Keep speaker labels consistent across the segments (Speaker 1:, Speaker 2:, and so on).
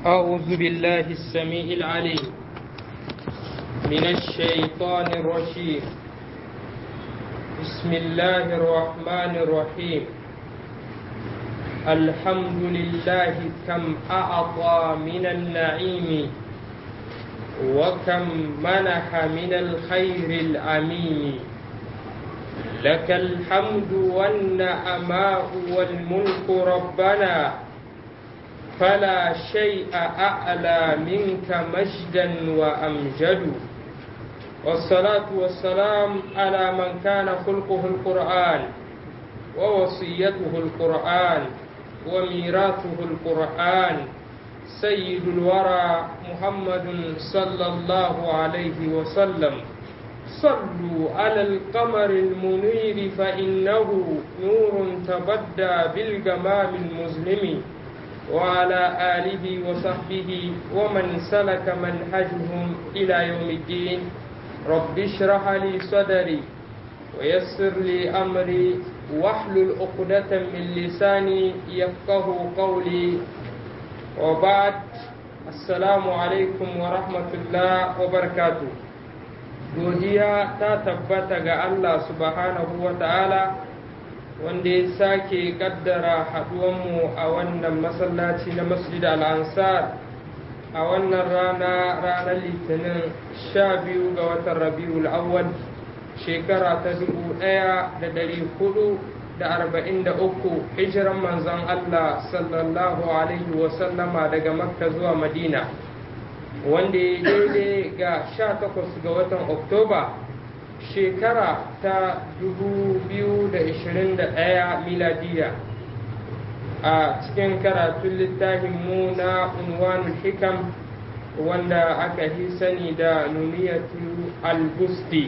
Speaker 1: أعوذ بالله السميع العليم من الشيطان الرجيم بسم الله الرحمن الرحيم الحمد لله كم أعطى من النعيم وكم منح من الخير العميم لك الحمد والنعماء والملك ربنا فلا شيء أعلى منك مجدا وأمجد والصلاة والسلام على من كان خلقه القرآن ووصيته القرآن وميراثه القرآن سيد الورى محمد صلى الله عليه وسلم صلوا على القمر المنير فإنه نور تبدى بالجمام المظلم وعلى آله وصحبه ومن سلك منهجهم إلى يوم الدين رب اشرح لي صدري ويسر لي أمري واحلل عقدة من لساني يفقه قولي وبعد السلام عليكم ورحمة الله وبركاته godiya ta tabbata ga Allah subhanahu wa ta'ala wanda ya sake kaddara haduwanmu a wannan masallaci na masjid al-ansar a wannan rana ranar litinin sha biyu ga watan rabiul awwal shekara ta dubu ɗaya da dari hudu da arba'in da uku hijiran manzon Allah sallallahu alaihi wasallama daga makka zuwa madina wanda ya daidai ga sha takwas ga watan oktoba shekara ta 2021 miladiya a cikin karatun littafin mu na unwanul hikam wanda aka yi sani da nuniyatu al-busti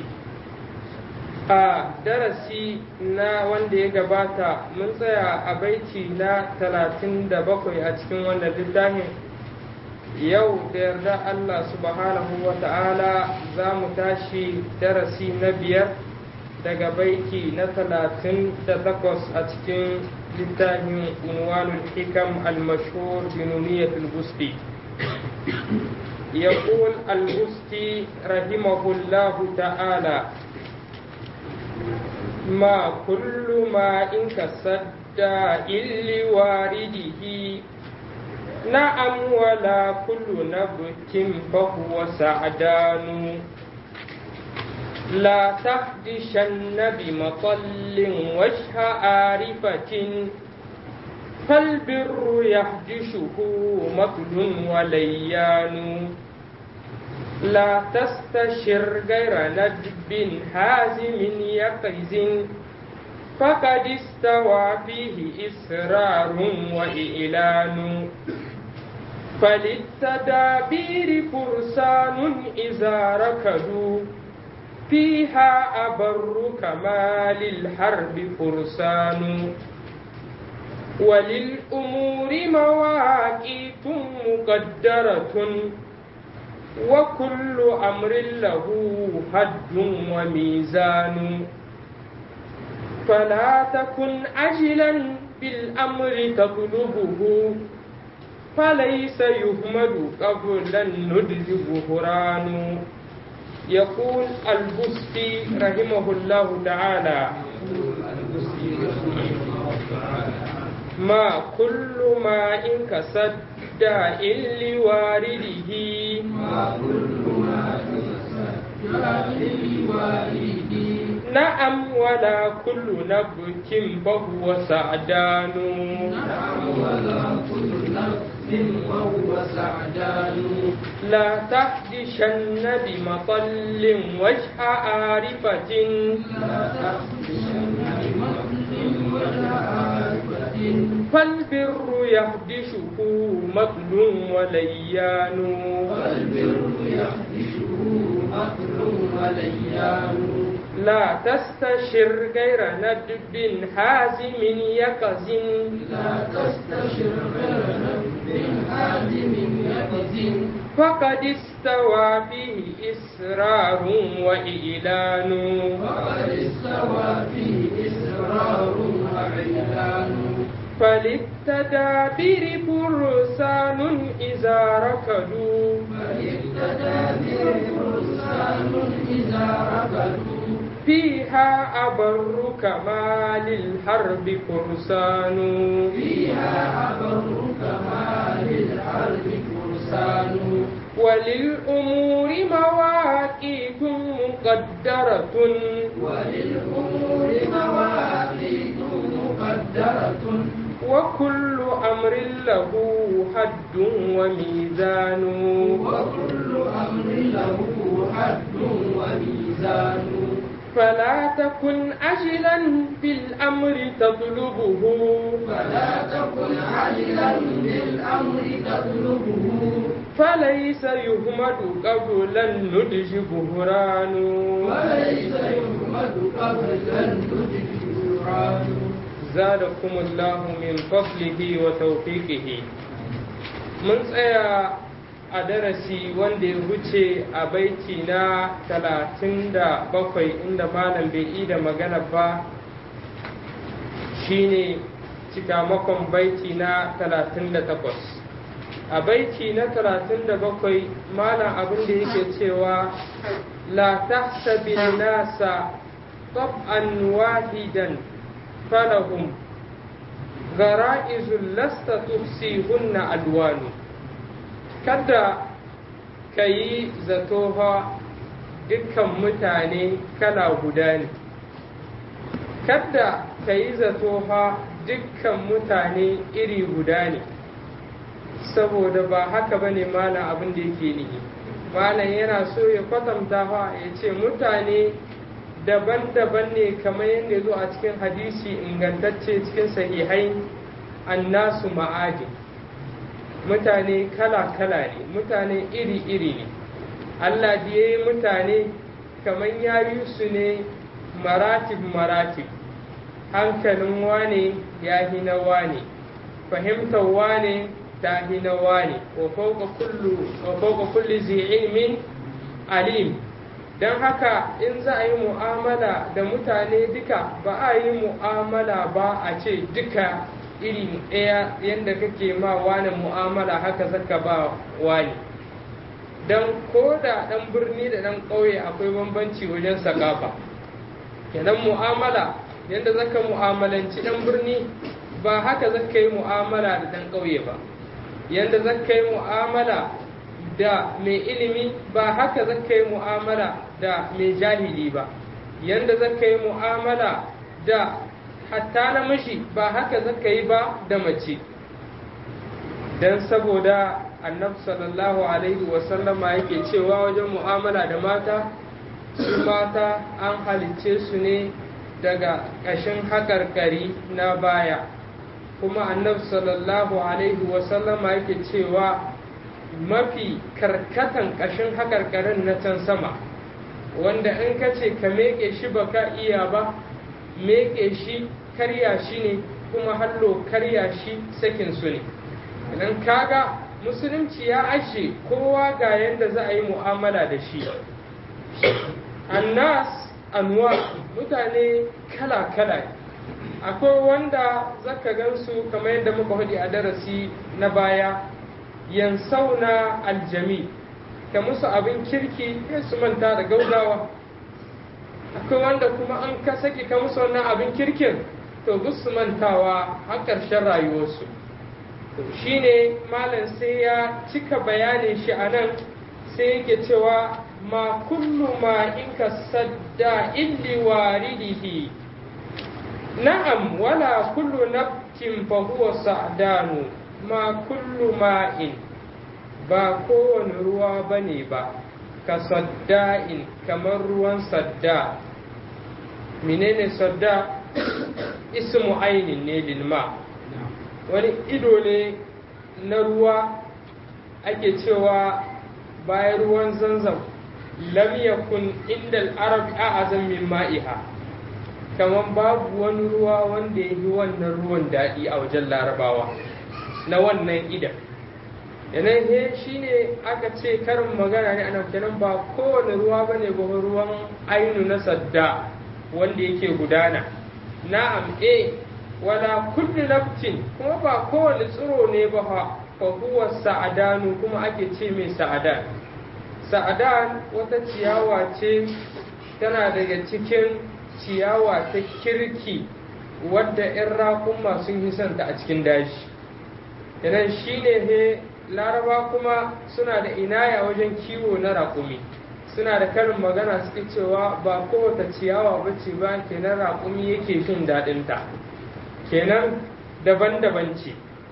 Speaker 1: a darasi na wanda ya gabata mun tsaya a baiti na 37 a cikin wannan littafin yau da yarda Allah subhanahu wa ta'ala za mu tashi darasi na biyar daga baiti na talatin da takwas a cikin littafin unwanul hikam al-mashhur binuniyat al-busti يقول البستي رحمه الله تعالى ما كل ما إن كسد لوارده نعم ولا كل نبت فهو سعدان لا تحدشن بمطل وجه عارفة فالبر يحدشه مطل وليان لا تستشر غير ندب هازم يقز فقد استوى فيه إسرار وإعلان فللتدابير فرسان إذا ركضوا فيها أبر كما للحرب فرسان وللأمور مواقيت مقدرة وكل أمر له حد وميزان فلا تكن عجلا بالأمر تطلبه فليس يهمد قبل الندل بهران يقول البستي رحمه الله تعالى ما كل ما إن كسد إن لوارده
Speaker 2: ما كل ما إن كسد لوارده
Speaker 1: نعم ولا كل نبت فهو سعدان
Speaker 2: نعم ولا كل نبت وهو سعدان
Speaker 1: لا تحدشن بمطل وجه عارفة
Speaker 2: لا تحدشن بمطل وجه عارفة
Speaker 1: فالبر يحدشه مطل وليان
Speaker 2: والبر يحدشه مطل وليان
Speaker 1: لا تستشر غير ندب حازم يقز
Speaker 2: لا تستشر غير نبي حازم يقظ
Speaker 1: فقد استوى فيه إسرار وإعلان
Speaker 2: وقد استوى فيه إسرار وإعلان
Speaker 1: فللتدابير فرسان إذا ركضوا
Speaker 2: بل اقتدى بهم فرسان إذا ركضوا
Speaker 1: فيها أبر كما للحرب فرسان
Speaker 2: فيها أبر كما للحرب فرسان
Speaker 1: وللأمور مواقيت مقدرة
Speaker 2: وللأمور مواقيت مقدرة
Speaker 1: وكل أمر له حد وميزان
Speaker 2: وكل أمر له حد وميزان
Speaker 1: فلا تكن عجلا في الأمر تطلبه
Speaker 2: فلا تكن عجلا بالأمر تطلبه
Speaker 1: فليس يهمد قبل النضج بهران
Speaker 2: وليس يحمد قبل النضج قرآن
Speaker 1: زادكم الله من فضله وتوفيقه mun tsaya a darasi wanda ya wuce a baiti na talatin da bakwai inda malam bai yi da magana ba shine cikamakon baiti na talatin da takwas a baiti na talatin da bakwai malam abin da yake cewa la tahsabin nasa tab'an wahidan falahum gara'izul lasta tufsihunna alwanu kada ka yi zato fa dukkan mutane kala guda ne kada ka yi zato fa dukkan mutane iri guda ne saboda ba haka ba ne malam abin da yake nihi malam yana so ya kwatanta fa ya ce mutane daban-daban ne kamar yadda ya zo a cikin hadisi ingantacce cikin sahihai annasu ma'adin mutane kala-kala ne mutane iri-iri ne Allah da ya yi mutane kamar ya yi su ne maratib-maratib hankalin wane ya hi na wane fahimtar wane ta hi na wane wa fauka kulli zai ilmin alim don haka in za a yi mu'amala da mutane duka ba a yi mu'amala ba a ce duka iri ɗaya yadda kake ma wani mu'amala haka zaka ba wani don ko da ɗan birni da ɗan ƙauye akwai bambanci wajen sakafa kenan mu'amala yadda zaka mu'amalanci ɗan birni ba haka zaka yi mu'amala da ɗan ƙauye ba yadda zaka yi mu'amala da mai ilimi ba haka zaka yi mu'amala da mai jahili ba yadda zaka yi mu'amala da hatta namiji ba haka zaka yi ba da mace don saboda annabi sallallahu alaihi wasallama yake cewa wajen mu'amala da mata su mata an halicce su ne daga ƙashin haƙarƙari na baya kuma annabi sallallahu alaihi wasallama yake cewa mafi karkatan ƙashin haƙarƙarin na can sama wanda in ka ce ka meƙe shi ba ka iya ba meƙe shi karya shi ne kuma hallo karya shi sakin su ne idan kaga musulunci ya ashe kowa ga yadda za a yi mu'amala da shi annas anwa mutane kala-kala akwai wanda zaka gansu kamar yadda muka hudu a darasi na baya yansauna aljami ka musu abin kirki ya su manta da gaugawa akwai wanda kuma an ka saki ka musu wannan abin kirkin to su mantawa har ƙarshen rayuwarsu shi ne malam sai ya cika bayanin shi a nan sai yake cewa ma kullu ma in ka sadda illi waridihi na'am wala kullu nafkin fa huwa sa'danu ma kullu ma'in ba kowane ruwa bane ba ka sadda'in kamar ruwan sadda menene sadda ismu ainin ne lilma wani ido ne na ruwa ake cewa bayan ruwan zanzam lam yakun inda al-arab a'azam min ma'iha kamar babu wani ruwa wanda ya yi wannan ruwan daɗi a wajen larabawa na wannan idan yanayin he shi ne aka ce karin magana ne ana kenan ba kowane ruwa ba ne ba ruwan ainu na sadda wanda yake gudana na'am e wala kullu naftin kuma ba kowane tsiro ne ba fa fa huwa sa'adanu kuma ake ce mai sa'adan sa'adan wata ciyawa ce tana daga cikin ciyawa ta kirki wadda 'yan raƙumma sun yi santa a cikin daji idan shi ne he laraba kuma suna da inaya wajen kiwo na raƙumi suna da karin magana suke cewa ba kowace ciyawa ba ce ba kenan raƙumi yake jin daɗinta kenan daban-daban ce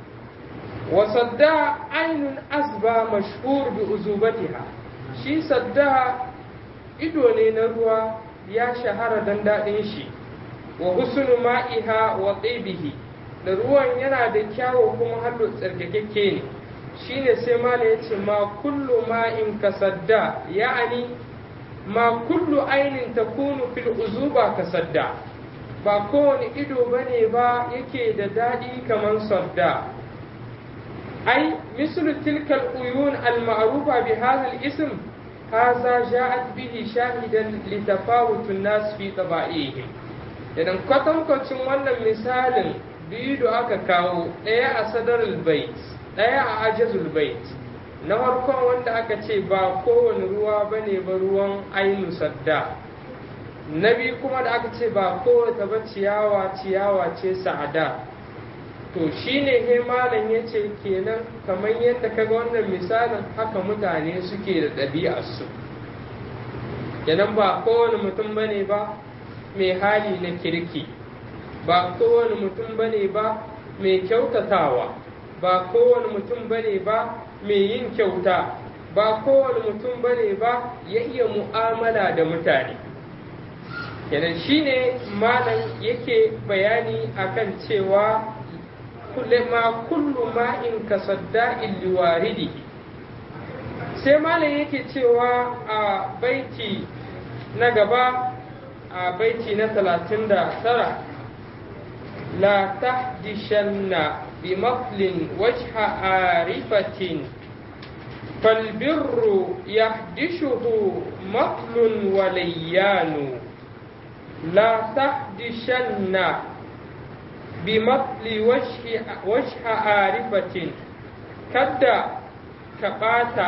Speaker 1: wasadda ainun asba mashhur bi uzubatiha shi sadda ido ne na ruwa ya shahara don daɗin shi wa husnu ma'iha wa tsibihi da ruwan yana da kyawu kuma hallo tsarkakekke ne shine sai mala ya ce ma kullu ma'in ka sadda ya'ani ma kullu ainin takunu fil uzuba ka sadda ba kowane ido bane ba yake da daɗi kamar sadda ai mislu tilkal uyun al ma'rufa bi hadha al ism hadha ja'at bihi shahidan li tafawut an-nas fi taba'ihim idan kwatankwacin wannan misalin biyu da aka kawo ɗaya a sadarul bait ɗaya a ajazul bait na farkon wanda aka ce ba kowane ruwa ba ne ba ruwan ainu sadda na biyu kuma da aka ce ba kowace ba ciyawa ciyawa ce sa'ada to shine he malam ya ce kenan kamar yadda kaga wannan misalin haka mutane suke da ɗabi'arsu kenan ba kowane mutum ba ne ba mai hali na kirki ba kowane mutum ba ne ba mai kyautatawa ba kowane mutum ba ne ba mai yin kyauta ba kowane mutum ba ne ba ya iya mu'amala da mutane kenan shine malam yake bayani akan cewa ma kullu ma'in ka sadda'in liwaridi sai malam yake cewa a baiti na gaba a baiti na talatin da tara la tahdishanna بمثل وجه عارفة فالبر يحدشه مطل وليان لا تحدشن بمثل وجه وجه عارفة كدا كباتا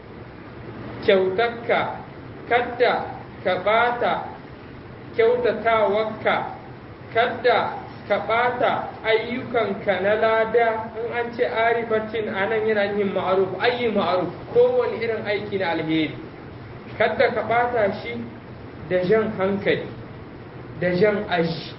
Speaker 1: كيوتك كدا كباتا كيوتتاوكا كدا ka ɓata ayyukanka na lada in an ce arifatin a nan yana yin ma'aruf ayi ma'aruf kowane irin aiki na alheri kadda ka ɓata shi da jan hankali da jan aji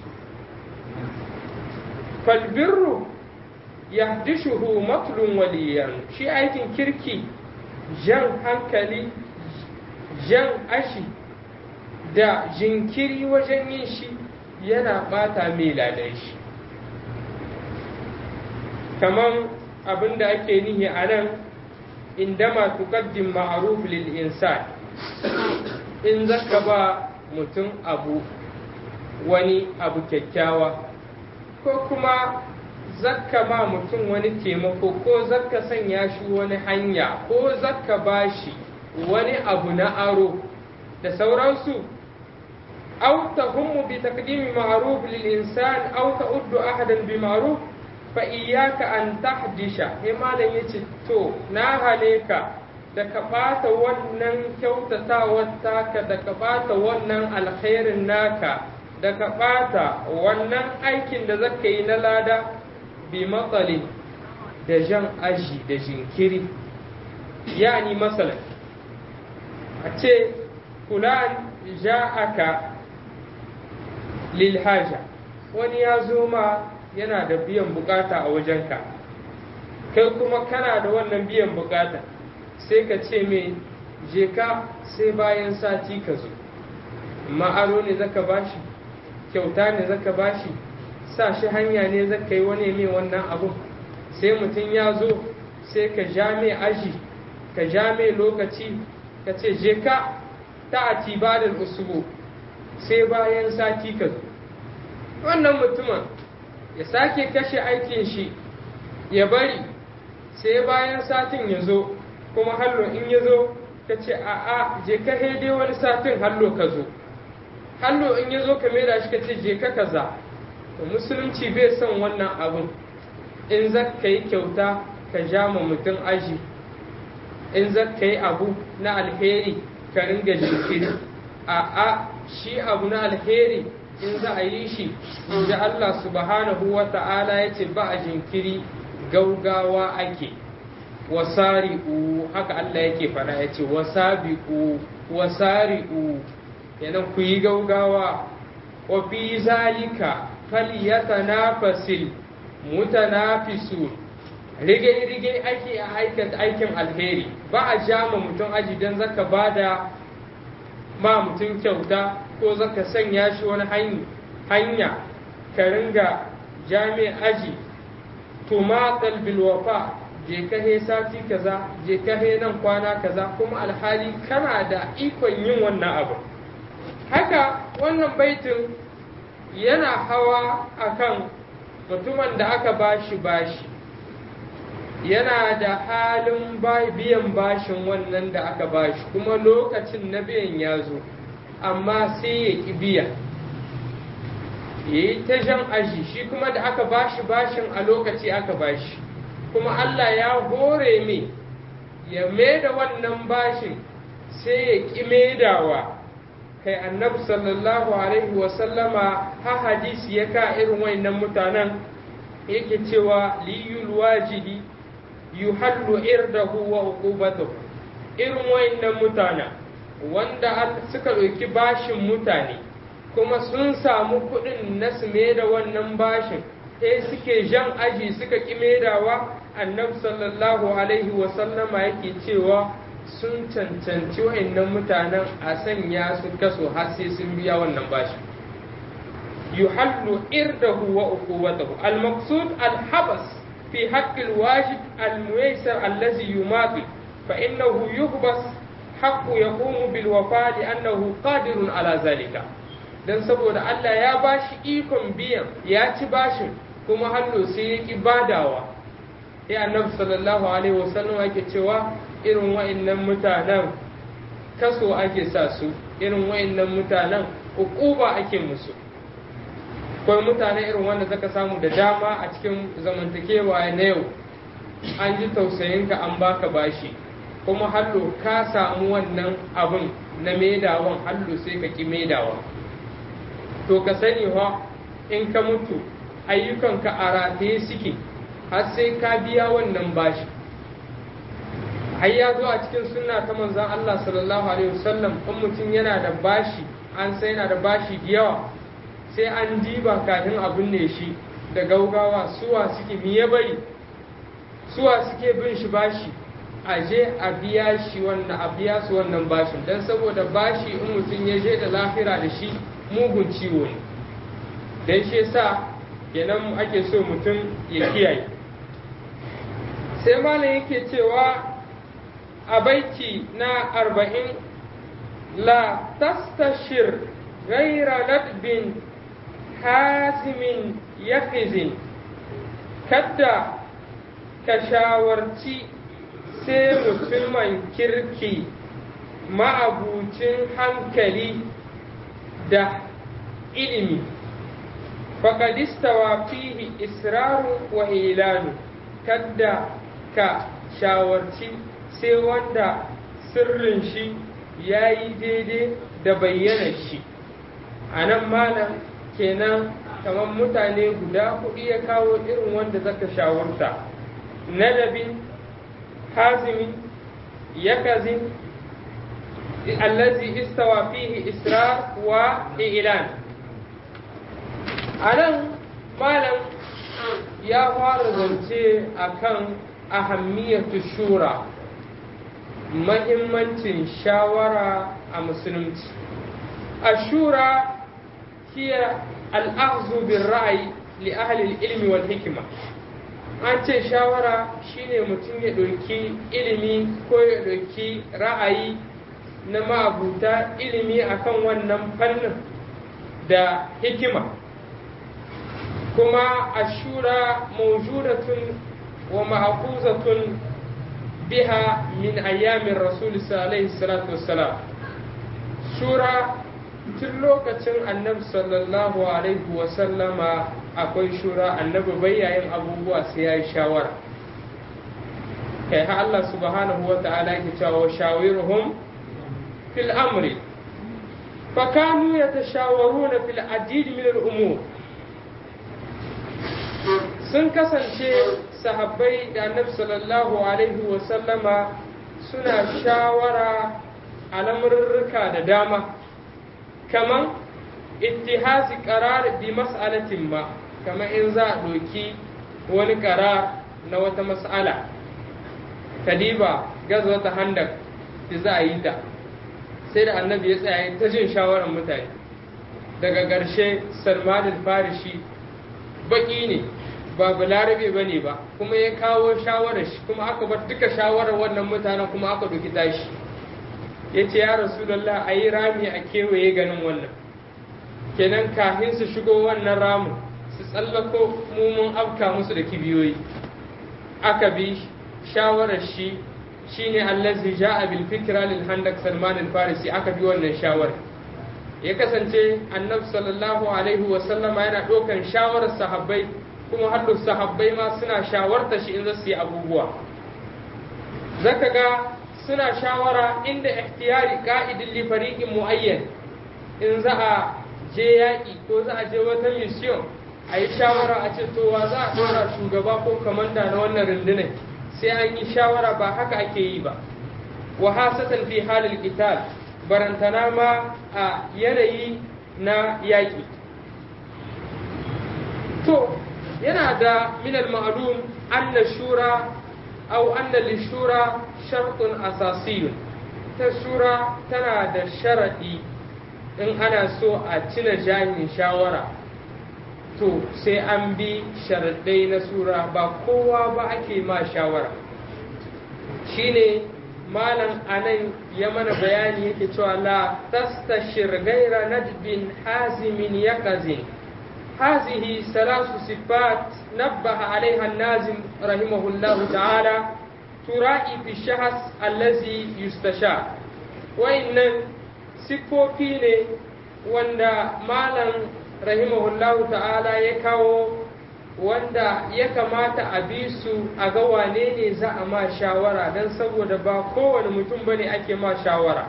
Speaker 1: falbirru ya dishuhu matlun waliyan shi aikin kirki jan hankali jan ashi da jinkiri wajen yin shi yana bata mai ladan shi kaman abin da ake nihi a nan indama tuqaddim ma'ruf lil insan in zaka ba mutum abu wani abu kyakkyawa ko kuma zakka ba mutum wani taimako ko zakka sanya shi wani hanya ko zakka ba shi wani abu na aro da sauransu أو تهم بتقديم معروف للإنسان أو تؤد أحدا بمعروف فإياك أن تحدش هما لن يتو ناها ليك da ka ɓata wannan kyautatawar taka da ka ɓata wannan alkhairin naka da ka ɓata wannan aikin da zaka yi na lada bi matsali da jan aji da jinkiri yani masalan a ce fulan ja'aka lilhaja wani ya zo ma yana da biyan bukata a wajenka kai kuma kana da wannan biyan bukata sai ka ce mai je ka sai bayan sati ka zo ma'aro ne zaka bashi kyauta ne zaka bashi sa shi hanya ne zaka yi wani mai wannan abu sai mutum ya zo sai ka ja mai aji ka ja mai lokaci ka ce je ka ta atibadar usubu sai bayan sati ka zo wannan mutumin ya sake kashe aikin shi ya bari sai bayan satin ya zo kuma hallo in ya zo ka ce a'a je ka dai wani satin hallo ka zo hallo in ya zo ka maida shi ka ce je ka kaza to musulunci bai son wannan abun in za ka yi kyauta ka ja ma mutum aji in za ka yi abu na alheri ka ringa jinkiri a a shi abu na alheri in za a yi shi in ji Allah subhanahu wa ta'ala ya ce ba a jinkiri gaugawa ake wasari'u haka Allah yake fara ya ce wasabi'u wasari'u kenan ku yi gaugawa wa fi zalika falyatanafasil mutanafisun rige-rige ake a aikata aikin alheri ba a jama mutum aji don zaka bada ma mutum kyauta ko zaka sanya shi wani hanya ka ringa jami'a aji tumatal bilwafa je ka he sati kaza je ka he nan kwana kaza kuma alhali kana da ikon yin wannan abu haka wannan baitin yana hawa akan mutumin da aka bashi bashi yana da halin biyan bashin wannan da aka bashi kuma lokacin na biyan ya zo amma sai ya ƙi biya ya yi ta jan aji shi kuma da aka bashi bashin a lokaci aka bashi kuma Allah ya hore mai ya da wannan bashin sai ya ƙi maidawa kai annabi sallallahu alaihi wasallama ha hadisi ya ka irin wayannan mutanen yake cewa liyul wajidi yuhallu irdahu wa uqubatuhu irin wayannan mutanen wanda suka ɗauki bashin mutane kuma sun samu kuɗin na su da wannan bashin sai suke jan aji suka ƙi maidawa annabi sallallahu alaihi wasallama yake cewa sun cancanci wa'annan mutanen a sanya su kaso har sai sun biya wannan bashi yuhallu irdahu wa uqubatahu al-maqsud al-habas fi haqqi al-wajib al-muyassar allazi yumati fa innahu yuhbas haqqu yaqumu bil wafa li annahu qadirun ala zalika dan saboda Allah ya bashi ikon biyan ya ci bashin kuma hallo sai ya ki badawa sai annabi sallallahu alaihi wasallam yake cewa irin wa'annan mutanen kaso ake sa su irin wa'annan mutanen ukuba ake musu akwai mutane irin wanda zaka samu da dama a cikin zamantakewa na yau an ji tausayinka an baka bashi kuma hallo ka samu wannan abin na maidawan hallo sai ka ki maidawa to ka sani wa in ka mutu ayyukanka a rataye suke har sai ka biya wannan bashi har ya zo a cikin sunna ta manzon Allah sallallahu alaihi wasallam in mutum yana da bashi an sai yana da bashi da yawa sai an diba kafin a binne shi da gaugawa suwa suke miye bari suwa suke bin shi bashi a je a biya shi wannan a biya su wannan bashin dan saboda bashi in mutum ya je da lafira da shi mugun ciwo ne dan shi yasa kenan ake so mutum ya kiyaye sai malam yake cewa a baiti na arba'in la tastashir gaira ladbin hazimin yakizin kadda ka shawarci sai mutumin kirki ma'abucin hankali da ilimi faƙadistawa fihi israru wa ilanu kadda ka shawarci sai wanda sirrin shi ya yi daidai da bayyana shi a nan malam kenan kamar mutane guda hudu ya kawo irin wanda zaka shawarta nadabin hazimi yakazin allazi istawa fihi israr wa ilan a nan malam ya fara zance akan ahammiyatu shura mahimmancin shawara a musulunci ashura hiya al'azu bin ra'ayi li ahli ilmi wal hikima an ce shawara shine mutum ya ɗauki ilimi ko ya ɗauki ra'ayi na ma'abuta ilimi akan wannan fannin da hikima kuma ashura mawjudatun wa ma'akuzatun biha min ayyamin rasul alaihi salatu wassalam shura tun lokacin annabi sallallahu alaihi wasallama akwai shura annabi bayyayin abubuwa sai ya yi shawara kai ha Allah subhanahu wa ta'ala yake cewa shawiruhum fil amri fa kanu yatashawaruna fil adid min al umur sun kasance sahabbai da annabi sallallahu alaihi wa sallama suna shawara a lamurruka da dama kaman ittihazi qarar bi mas'alatin ma kamar in za a ɗauki wani ƙara na wata mas'ala kadiba gaza wata handak da za a yi ta sai da annabi ya tsaya ta jin shawarar mutane daga ƙarshe salman farishi baƙi ne ba balarabe ba ne ba kuma ya kawo shawarar shi kuma aka bar duka shawarar wannan mutanen kuma aka ɗauki tashi ya ce ya rasulallah a yi rami a kewaye ganin wannan kenan kafin su shigo wannan ramin su tsallako mumun afka musu da kibiyoyi aka bi shawarar shi shine allazi ja'a bil fikra lil handak salman al farisi aka bi wannan shawarar ya kasance annabi sallallahu alaihi wa sallama yana ɗaukan shawarar sahabbai kuma har sahabbai ma suna shawarta shi in za su yi abubuwa zaka ga suna shawara inda ihtiyari ka'idin li fariqin muayyan in za a je yaƙi ko za a je wata mission a yi shawara a ce to wa za a ɗora shugaba ko kamanda na wannan rundunar sai an yi shawara ba haka ake yi ba wa hasatan fi halil qital barantana ma a yanayi na yaƙi to yana da min al-ma'lum anna shura aw anna lishura shartun asasiyun ta shura tana da sharadi in ana so a cina jahin shawara to sai an bi sharaɗai na sura ba kowa ba ake ma shawara shine malam anan ya mana bayani yake cewa la tastashir gaira nadbin hazimin yaqazin هذه ثلاث صفات نبه عليها النازم رحمه الله تعالى ترائي في الشخص الذي يستشار وإن siffofi ne wanda malam rahimahullahu ta'ala ya kawo wanda ya kamata a bi su a ga wane ne za a ma shawara don saboda ba kowane mutum ba ne ake ma shawara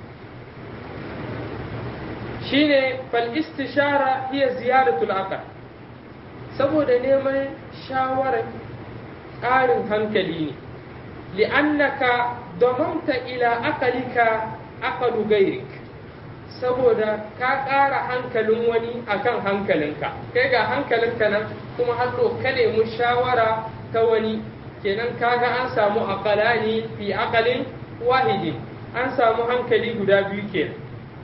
Speaker 1: shine fal istishara hiya ziyaratul aqal saboda neman shawarar ƙarin hankali ne li'annaka damamta ila aqalika aqalu gairik saboda ka ƙara hankalin wani akan hankalinka kai ga hankalinka nan kuma hallo ka nemi shawara ta wani kenan kaga an samu aqalani fi aqalin wahidin an samu hankali guda biyu kenan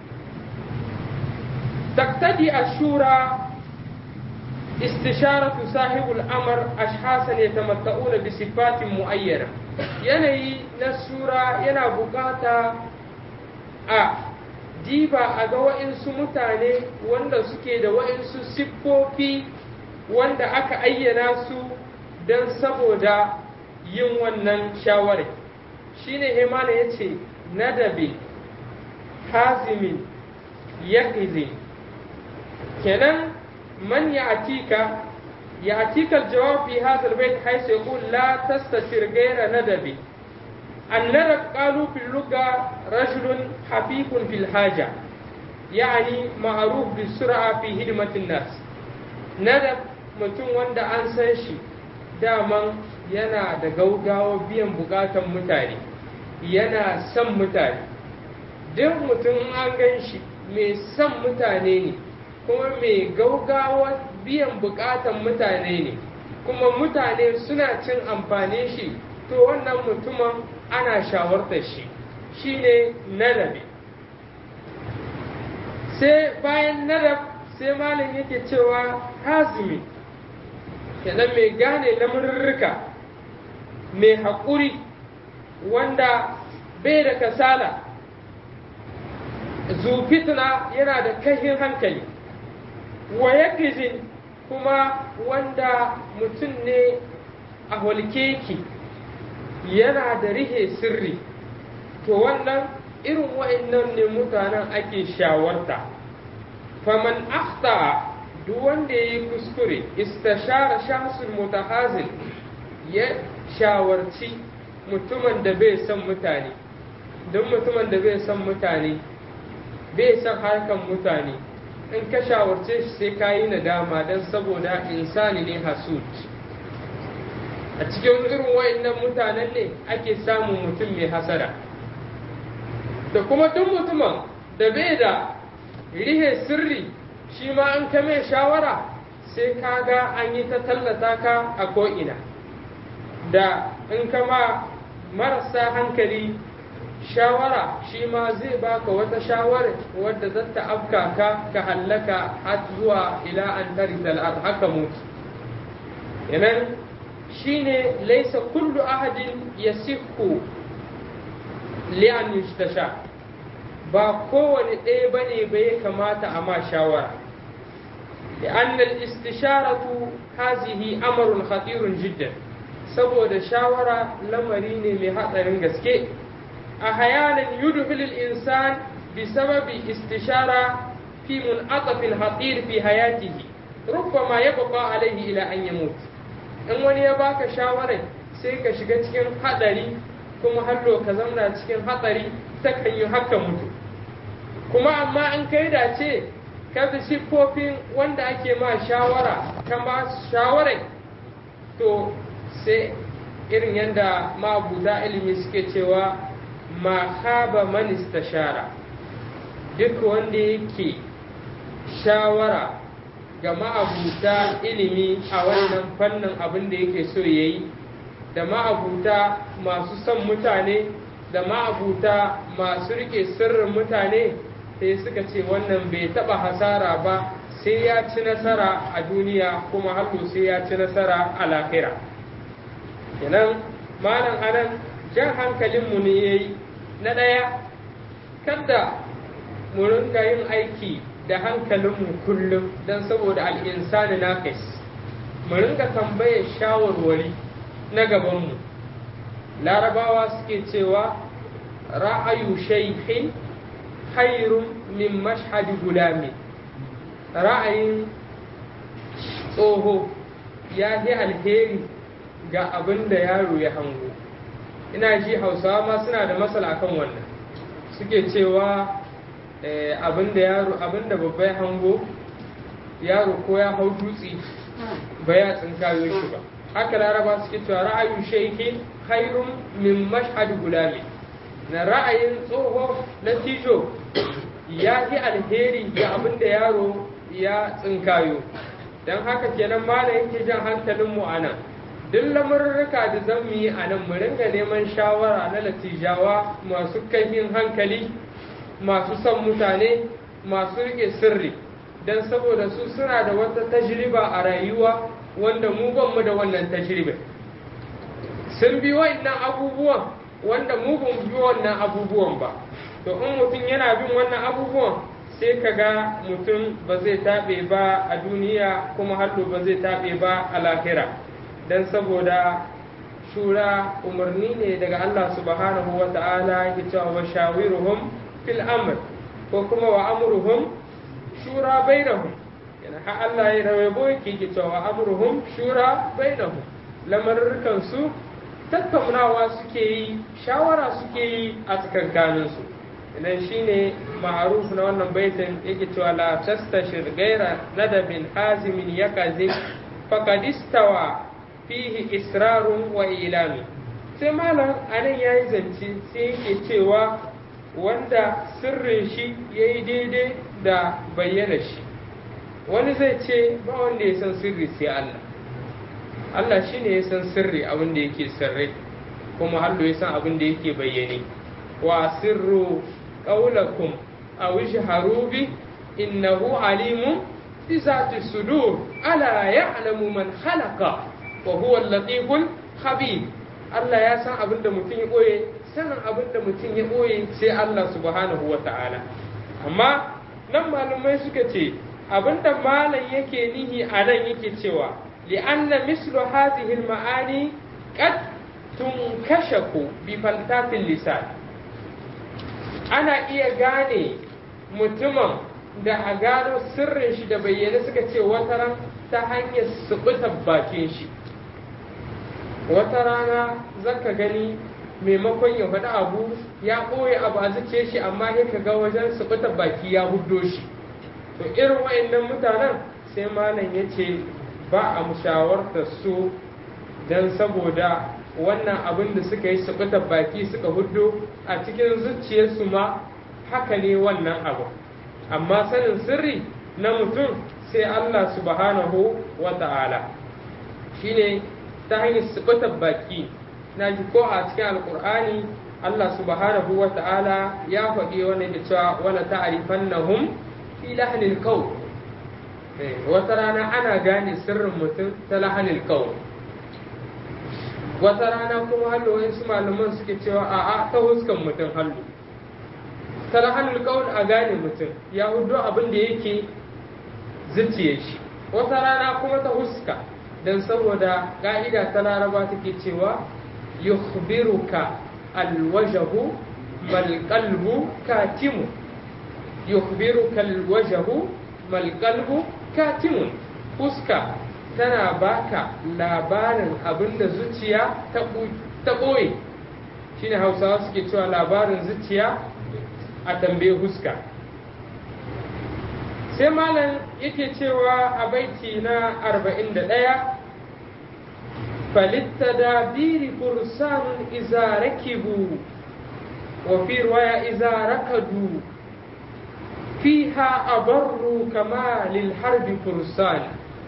Speaker 1: تقتدي الشورى استشارة صاحب الأمر أشخاصا يتمتعون بصفات معينة yanayi na sura yana bukata a diba a ga wa'insu mutane wanda suke da wa'insu siffofi wanda aka ayyana su don saboda yin wannan shawarar shine hemana ya ce nadabi hazimin yaƙizin kenan man ya'tika يأتيك الجواب في هذا البيت حيث يقول لا تستشر غير ندب الندب قالوا في اللغة رجل حفيف في الحاجة يعني معروف بالسرعة في خدمة الناس ندب mutum wanda an san shi daman yana da gaugawa biyan bukatan mutane yana son mutane duk mutum an gan shi mai son mutane ne kuma mai gaugawa biyan bukatan mutane ne kuma mutane suna cin amfani shi to wannan mutumin ana shawartar shi shine nadabi sai bayan nadab sai malam yake cewa hazimi kenan mai gane lamurruka mai haƙuri wanda bai da kasala zufitna yana da kahin hankali wa yakizin kuma wanda mutum ne a holkeki yana da rihe sirri to wannan irin wa'annan ne mutanen ake shawarta faman akhta duk wanda ya yi kuskure istashara shahsul mutahazil ya shawarci mutumin da bai son mutane don mutumin da bai son mutane bai son harkan mutane in ka shawarce shi sai ka yi nadama don saboda insani ne hasud a cikin irin wa'annan mutanen ne ake samun mutum mai hasada da kuma duk mutumin da bai da rihe sirri shi ma an ka mai shawara sai ka ga an yi ta tallata ka a ko'ina da in kama marasa hankali shawara shi ma zai baka wata shawara wadda za ta afka ka ka hallaka har zuwa ila an tarisa haka mutu yanan shine laisa kullu ahadin yasihu li'an yustasha ba kowane ɗaya bane ba ya kamata a ma shawara لأن الاستشارة هذه أمر خطير جدا saboda shawara lamari ne mai hatsarin gaske a hayanan yudhil al-insan bi sababi istishara fi mun'atafin hatir fi hayatihi rubbama yabqa alayhi ila an yamut in wani ya baka shawarar sai ka shiga cikin hadari kuma hallo ka zauna cikin hatsari ta kan yi haka mutu kuma amma in kai dace ka bi siffofin wanda ake ma shawara ka ma shawarai to sai irin yadda ma'abuta ilimi suke cewa ma haba man istashara duk wanda yake shawara ga ma'abuta ilimi a wannan fannin abin da yake so ya yi da ma'abuta masu son mutane da ma'abuta masu rike sirrin mutane sai suka ce wannan bai taba hasara ba sai ya ci nasara a duniya kuma hato sai ya ci nasara a lahira kenan malam anan jan hankalinmu ne ya yi na ɗaya kada mu rinka yin aiki da hankalinmu kullum don saboda al'insani na mu rinka tambayar shawarwari na gabanmu larabawa suke cewa ra'ayu shaikhin khairun min mashhadi gulami ra'ayin tsoho ya yi alheri ga abin da yaro ya hango ina ji hausawa ma suna da matsala kan wannan suke cewa abin da yaro abin da babba ya hango yaro ko ya hau dutse ba ya tsinkayo shi ba haka laraba suke cewa ra'ayin shaiki khairun min mashhadi gulami na ra'ayin tsoho na tijo ya fi alheri ga abin da yaro ya tsinkayo don haka kenan mala yake jan hankalinmu a nan duk lamurruka da zan mu yi a nan mu ringa neman shawara na latijawa masu kaifin hankali masu son mutane masu rike sirri don saboda su suna da wata tajriba a rayuwa wanda mu ban mu da wannan tajriba sun bi wa'annan abubuwan wanda mu ban bi wannan abubuwan ba to in mutum yana bin wannan abubuwan sai ka ga mutum ba zai taɓe ba a duniya kuma hallo ba zai taɓe ba a lahira don saboda shura umarni ne daga Allah subhanahu wa ta'ala yake cewa wa shawiruhum fil amr ko kuma wa amruhum shura bainahum yana ha Allah ya rawaibo yake yake cewa wa amruhum shura bainahum lamarrukan su tattaunawa suke yi shawara suke yi a tsakankanin su idan shine ma'aruf na wannan baitin yake cewa la tastashir gaira nadabin hazimin yakazi faqad istawa fihi israrun wa ilami sai malam anan yayi zance sai yake cewa wanda sirrin shi yayi daidai da bayyana shi wani zai ce ba wanda ya san sirri sai Allah Allah shine ya san sirri abin da yake sirri kuma Allah ya san abin da yake bayyane wa sirru qawlakum aw ijharu bi innahu alimun bi zati sudur ala ya'lamu man khalaqa wa huwa al-latiful khabir Allah ya san abin da mutum ya boye sanin abin da mutum ya boye sai Allah subhanahu wa ta'ala amma nan malumai suka ce abin da malam yake nihi a nan yake cewa li'anna mislu hadhihi al-ma'ani qad tunkashaku bi faltafil lisan ana iya gane mutumin da a gano sirrin shi da bayyane suka ce wataran ta hanyar subutar bakin shi wata rana zaka gani maimakon ya faɗi abu ya ɓoye abu a zuciya shi amma ya ka ga wajen su baki ya huddo shi to irin wa'annan mutanen sai malam ya ce ba a mushawarta su don saboda wannan abin da suka yi su baki suka huddo a cikin zuciyarsu ma haka ne wannan abu amma sanin sirri na mutum sai Allah subhanahu wa ta'ala shine ta hanyar su baki na ji ko a cikin alkur'ani Allah subhanahu wa ta'ala ya faɗi wani da cewa wala ta'rifannahum fi lahnil qawl wata rana ana gane sirrin mutum ta lahanil qawl wata rana kuma hallo wasu malaman suke cewa a'a ta huskan mutum hallo ta lahanil qawl a gane mutum ya hudu abin da yake zuciye shi wata rana kuma ta huska dan saboda ka'ida ta laraba take cewa yukhbiruka alwajhu bal qalbu katimu yukhbiruka alwajhu bal qalbu katimun fuska tana baka labarin abinda zuciya ta ɓoye shine hausawa suke cewa labarin zuciya a tambaye fuska sai malam yake cewa a baiti na 41 فللتدابير فرسان إذا ركبوا وفي رواية إذا ركضوا فيها أبروا كما للحرب فرسان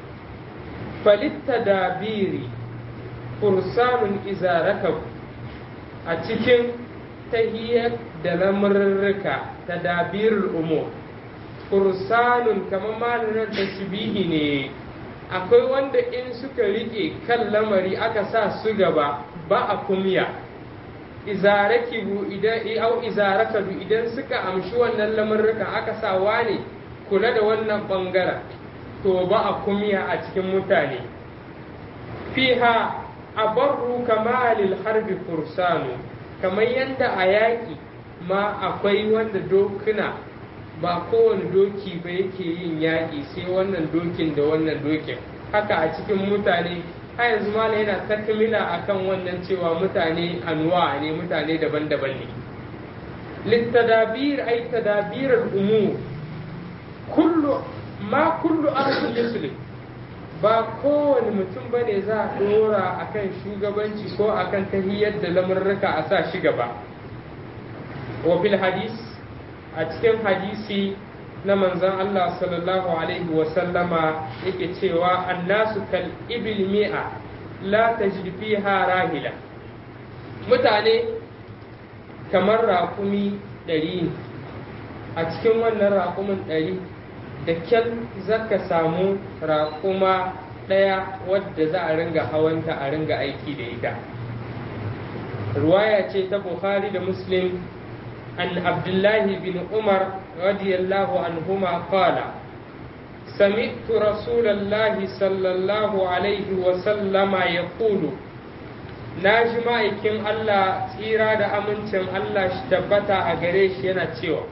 Speaker 1: فللتدابير فرسان إذا ركبوا أتكن تهيئ دلمررك تدابير الأمور فرسان كما ما لنا تشبيه akwai wanda in suka rike kan lamari aka sa su gaba ba a kumya izarakibu idan au izarakadu idan suka amshi wannan lamarrukan aka sa wane kula da wannan bangaren to ba a kumya a cikin mutane fiha abarru kamalil harbi fursanu kamar yadda a yaƙi ma akwai wanda dokuna ba kowane doki ba yake yin yaƙi sai wannan dokin da wannan dokin haka a cikin mutane har yanzu mala yana takmila akan wannan cewa mutane anuwa ne mutane daban-daban ne littadabir ay tadabir al-umur kullu ma kullu arsul yuslim ba kowane mutum bane za a dora akan shugabanci ko akan tahiyyar da lamurruka a sa shi gaba wa fil hadis a cikin hadisi na manzon Allah sallallahu alaihi wa sallama yake cewa annasu kal ibil mi'a la tajid fiha rahila mutane kamar raƙumi ɗari a cikin wannan raƙumin ɗari da kyan zaka samu raƙuma ɗaya wadda za a ringa hawanta a ringa aiki da ita ruwaya ce ta bukhari da muslim عن عبد الله بن عمر رضي الله عنهما قال سمعت رسول الله صلى الله عليه وسلم يقول ناجي ma'aikin Allah tsira da amincin Allah shi tabbata a gare shi yana cewa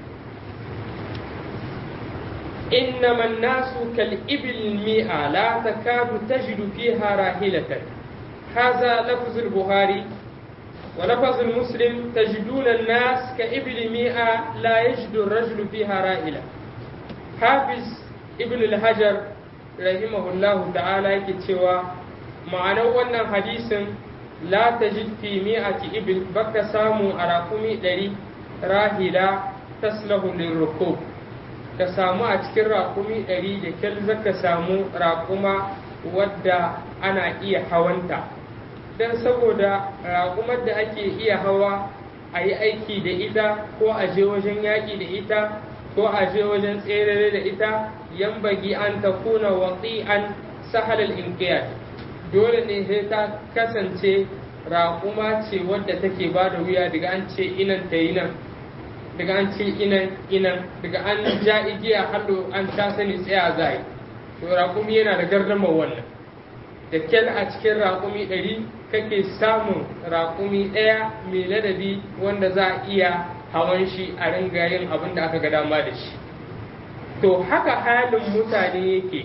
Speaker 1: إنما الناس كالإبل المئة لا تكاد تجد فيها راحلة هذا لفظ البخاري ولفظ المسلم تجدون الناس كإبل مئة لا يجد الرجل فيها راحلة حافظ ابن الحجر رحمه الله تعالى كتوى معنى wannan hadisin la tajid fi mi'ati ibil baka samu a rakumi ɗari rahila taslahu lirrukub ka samu a cikin rakumi ɗari da kyal zaka samu rakuma wadda ana iya hawanta don saboda raƙumar da ake iya hawa a yi aiki da ita ko a je wajen yaƙi da ita ko a je wajen tserere da ita yan bagi an ta kuna watsi an sahalal inqiyad dole ne sai ta kasance raƙuma ce wadda take ba da wuya daga an ce inan ta yi nan daga an ce inan inan daga an ja igiya hallo an ta sani tsaya zai to raƙumi yana da gardamar wannan da kyal a cikin raƙumi ɗari kake samun raƙumi ɗaya mai ladabi wanda za a iya hawan shi a ringa yin abin da aka ga dama da shi to haka halin mutane yake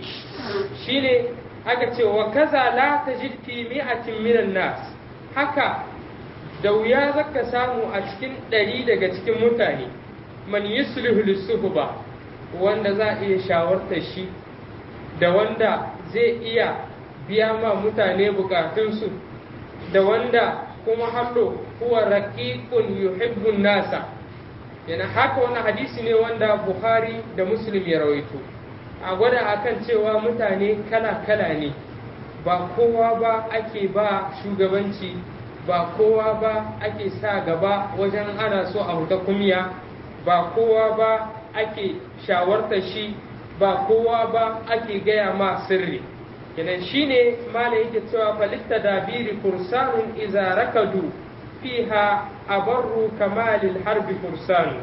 Speaker 1: shine aka ce wa kaza la tajid fi mi'atin minan nas haka da wuya zaka samu a cikin ɗari daga cikin mutane man yuslihu lisuhba wanda za a iya shawartar shi da wanda zai iya biya ma mutane bukatunsu da wanda kuma hallo huwa raqiqun yuhibbun nasa yana haka wannan hadisi ne wanda Bukhari da Muslim ya rawaito a gwada akan cewa mutane kala-kala ne ba kowa ba ake ba shugabanci ba kowa ba ake sa gaba wajen ana so a huta kumya ba kowa ba ake shawarta shi ba kowa ba ake gaya ma sirri kenan shine mala yake cewa falitta dabiri kursanun iza rakadu fiha abarru kamalil harbi kursanu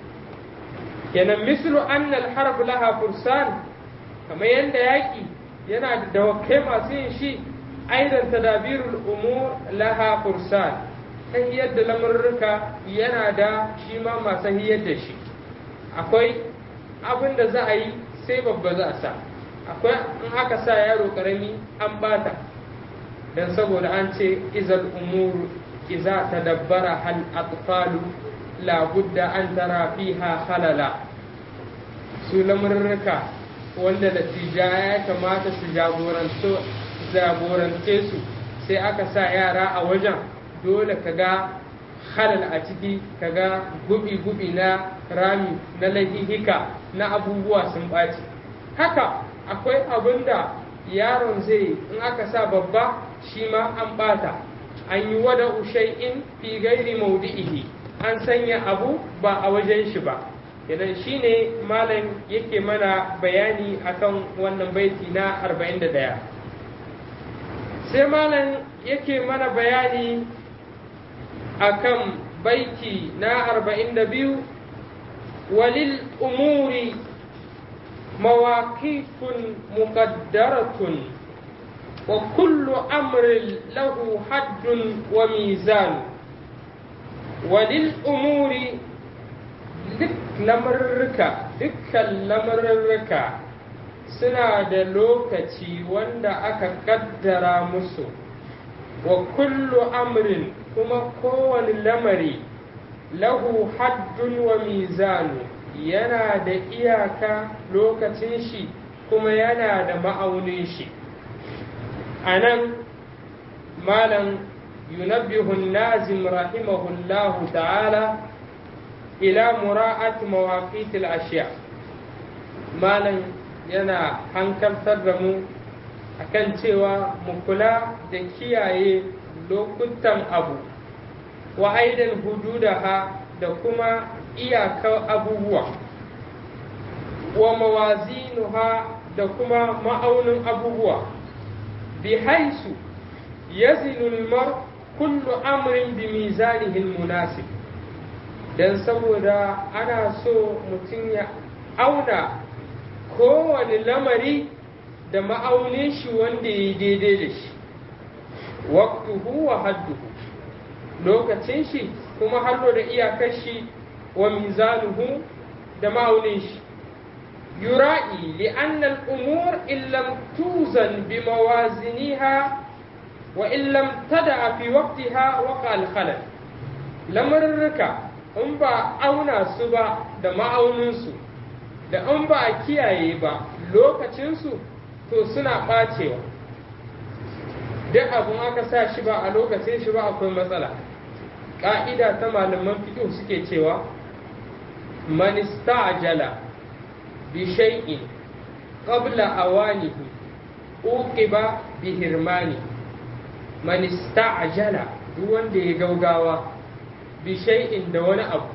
Speaker 1: kenan mislu anna al harb laha kursan kamar yanda yaki yana da dawakai masu yin shi aidan tadabirul umur laha kursan tahiyar da lamurruka yana da shi ma masu hiyar da shi akwai abin da za a yi sai babba za a sa akwai in aka sa yaro karami an bata dan saboda an ce izal umuru iza tadabbara hal atfalu la budda an tara fiha halala su lamurruka wanda natija ya kamata su jagorance su sai aka sa yara a wajen dole ka ga halal a ciki ka ga gubi-gubi na rami na lahihika na abubuwa sun ɓaci haka akwai abin da yaron zai in aka sa babba shi ma an ɓata an yi wada ushai'in fi gairi maudi'ihi an sanya abu ba a wajen shi ba idan shi ne malam yake mana bayani akan wannan baiti na 41 sai malam yake mana bayani akan baiti na 42 walil umuri مواقيت مقدرة وكل أمر له حد وميزان وللأمور duk lamarurruka dukkan lamarurruka suna da lokaci wanda aka kaddara musu wa kullu amrin kuma kowane lamari lahu haddun wa mizanu yana da iyaka lokacin shi kuma yana da ma'aunin shi a nan malam yunabbihun nazim rahimahullahu ta'ala ila mura'at mawaqitil ashiya malam yana hankaltar da mu akan cewa mu kula da kiyaye lokutan abu wa aidan hududaha da kuma iyakar abubuwa wa mawazinuha da kuma ma'aunin abubuwa bi haisu yazinu mar kullu amrin bi mizanihi munasib dan saboda ana so mutum ya auna kowane lamari da ma'aunin shi wanda ya yi daidai da shi waqtuhu wa hadduhu lokacin shi kuma hallo da iyakar shi wa mizanuhu da ma'aunin shi yura'i li'anna al-umur in lam tuzan bi mawaziniha wa in lam tada fi waqtiha waqa al-khalal lamarruka in ba auna su ba da ma'aunin su da in ba a kiyaye ba lokacin su to suna bacewa duk abun aka sa shi ba a lokacin shi ba akwai matsala ƙa'ida ta malaman fiƙo suke cewa man ista'jala bi shay'in qabla awanihi uqiba bi hirmani man ista'jala duk wanda ya gaugawa bi shay'in da wani abu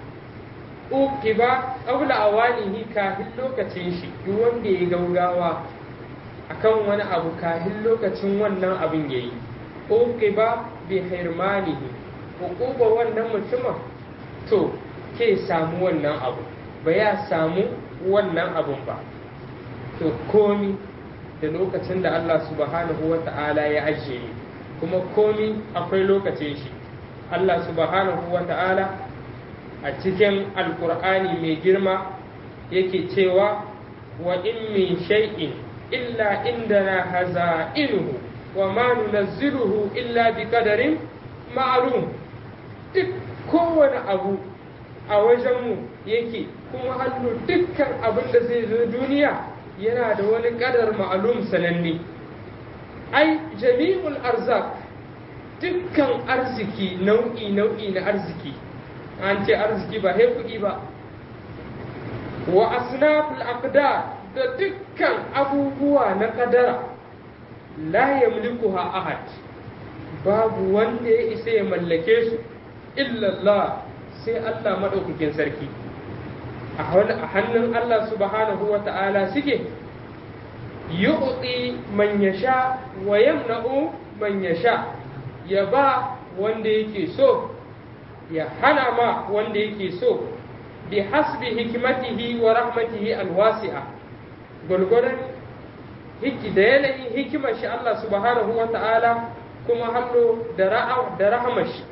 Speaker 1: uqiba qabla awanihi kafin lokacin shi duk wanda ya gaugawa akan wani abu kafin lokacin wannan abin yayi uqiba bi hirmanihi hukuba wannan mutumin to ke samu wannan abu ba ya samu wannan abun ba to komi da lokacin da Allah subhanahu wa ta'ala ya ajiye kuma komi akwai lokacin shi Allah subhanahu wa ta'ala a cikin alkur'ani mai girma yake cewa wa in min shay'in illa indana haza'inuhu wa ma nunazziluhu illa bi qadarin ma'lum duk kowane abu a wajenmu yake kuma hannu dukkan abin da zai zo duniya yana da wani kadar ma'alum sananne ai jami'ul arzak dukkan arziki nau'i nau'i na arziki an ce arziki ba hai kuɗi ba wa asnaful aqdar da dukkan abubuwa na kadara la yamlikuha ahad babu wanda ya isa ya mallake su illallah sai Allah maɗaukakin sarki a hannun Allah subhanahu wa ta'ala suke yu'ti man yasha wa yamna'u man yasha ya ba wanda yake so ya hana ma wanda yake so bi hasbi hikmatihi wa rahmatihi alwasi'a gwargwadon hiki da yanayin hikimar shi Allah subhanahu wa ta'ala kuma hallo da rahamar shi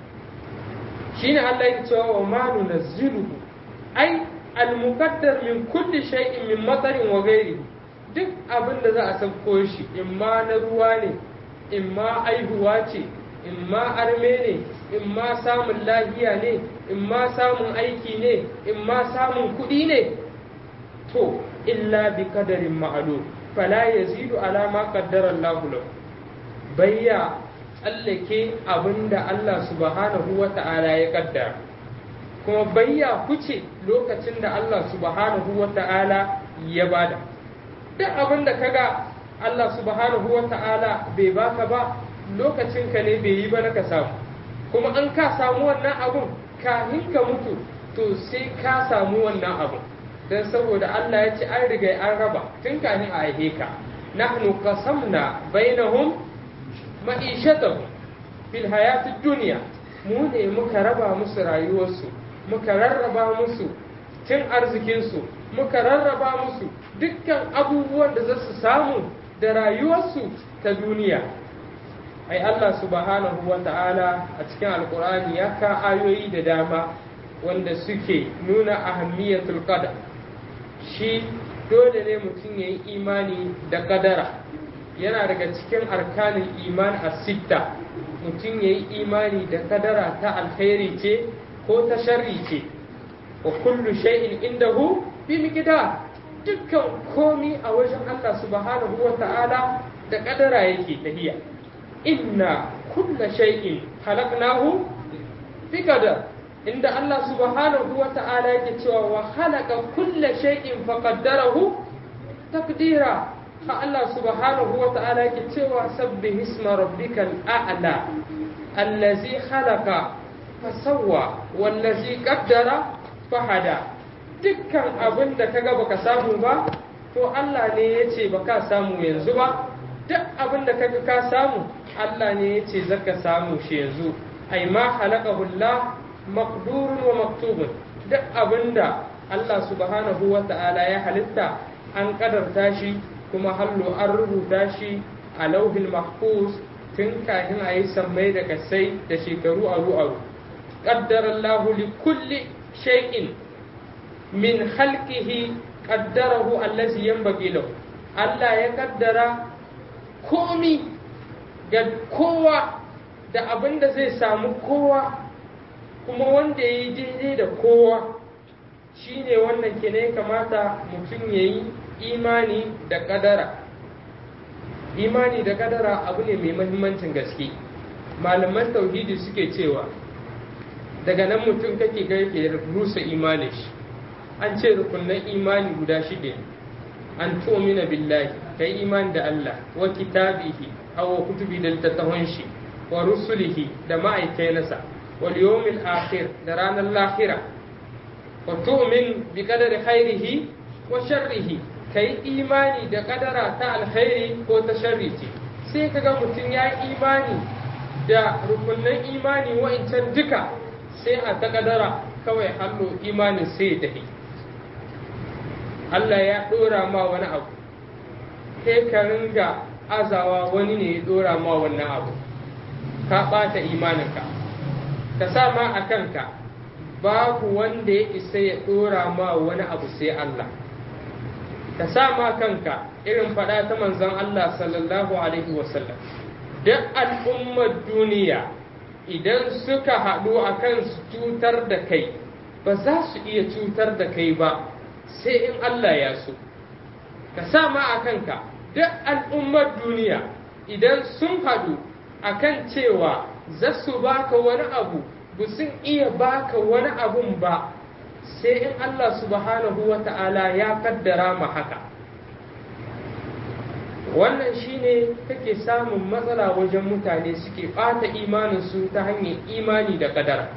Speaker 1: shine Allah ya cewa wa ma nunazziluhu ai al-muqaddar min kulli shay'in min matarin wa ghairihi duk abin da za a sauko shi in ma na ruwa ne in ma aihuwa ce in ma arme ne in ma samun lafiya ne in ma samun aiki ne in ma samun kuɗi ne to illa bi kadarin ma'lum fala yazidu ala ma qaddara Allah lahu bayya tsallake abin da Allah subhanahu wa ta'ala ya kaddara kuma bayya kuce lokacin da Allah subhanahu wa ta'ala ya bada duk abin da kaga Allah subhanahu wa ta'ala bai baka ba lokacin ka ne bai yi ba na ka samu kuma an ka samu wannan abun kafin ka mutu to sai ka samu wannan abun don saboda Allah ya ce an riga an raba tun kafin a haife ka nahnu qasamna bainahum ma'ishatahum fil hayatid dunya mu ne muka raba musu rayuwarsu muka rarraba musu cin arzikinsu muka rarraba musu dukkan abubuwan da za su samu da rayuwarsu ta duniya ai Allah subhanahu wa ta'ala a cikin alkur'ani ya ka ayoyi da dama wanda suke nuna ahammiyatul qadar shi dole ne mutum ya yi imani da kadara yana daga cikin arkanin iman a sitta mutum ya yi imani da kadara ta alkhairi ce ko ta sharri ce wa kullu shay'in indahu bi miqdar dukkan komi a wajen Allah subhanahu wa ta'ala da kadara yake tahiya inna kulla shay'in khalaqnahu bi qadar inda Allah subhanahu wa ta'ala yake cewa wa khalaqa kulla shay'in faqaddarahu taqdira fa Allah subhanahu wa ta'ala yake cewa sabbih isma rabbikal a'la allazi khalaqa fasawwa wallazi qaddara fahada dukkan abin da kaga baka samu ba to Allah ne yace baka samu yanzu ba duk abin da kaga ka samu Allah ne yace zaka samu shi yanzu ai ma halaqahu Allah maqdurun wa maktubun duk abinda Allah subhanahu wa ta'ala ya halitta an kadarta shi kuma hallo an rubuta shi a lauhin mahfuz tun kafin a yi sammai da kasai da shekaru aru aru qaddara Allah li kulli shay'in min khalqihi qaddarahu allazi yanbaghi lahu Allah ya kaddara komi ga kowa da abin da zai samu kowa kuma wanda ya yi daidai da kowa shi ne wannan ke ne kamata mutum ya yi imani da kadara imani da kadara abu ne mai mahimmancin gaske malaman tauhidi suke cewa daga nan mutum kake ga yake rusa imanin shi an ce rukunan imani guda shida an tu'mina billahi kai imani da Allah wa kitabihi aw kutubi da littattafan shi wa rusulihi da ma'aikai nasa wal yawmil akhir da ranar lahira wa tu'min bi qadari khairihi wa sharrihi kai imani da kadara ta alkhairi ko ta sharri ce sai kaga mutum ya imani da rukunan imani wa'incan duka sai a ta kadara kawai hallo imanin sai ya tafi Allah ya dora ma wani abu sai ka ringa azawa wani ne ya dora ma wannan abu ka ɓata imaninka ka sa ma a kanka babu wanda ya isa ya dora ma wani abu sai Allah ka sa ma kanka irin faɗa ta manzon Allah sallallahu alaihi wasallam duk al'ummar duniya idan suka haɗu akan su cutar da kai ba za su iya cutar da kai ba sai in Allah ya so ka sa ma a kanka duk al'ummar duniya idan sun haɗu akan cewa za su baka wani abu ba sun iya baka wani abun ba sai in Allah subhanahu wa ta'ala ya kaddara ma haka wannan shine kake samun matsala wajen mutane suke ɓata imaninsu ta hanyar imani da kadara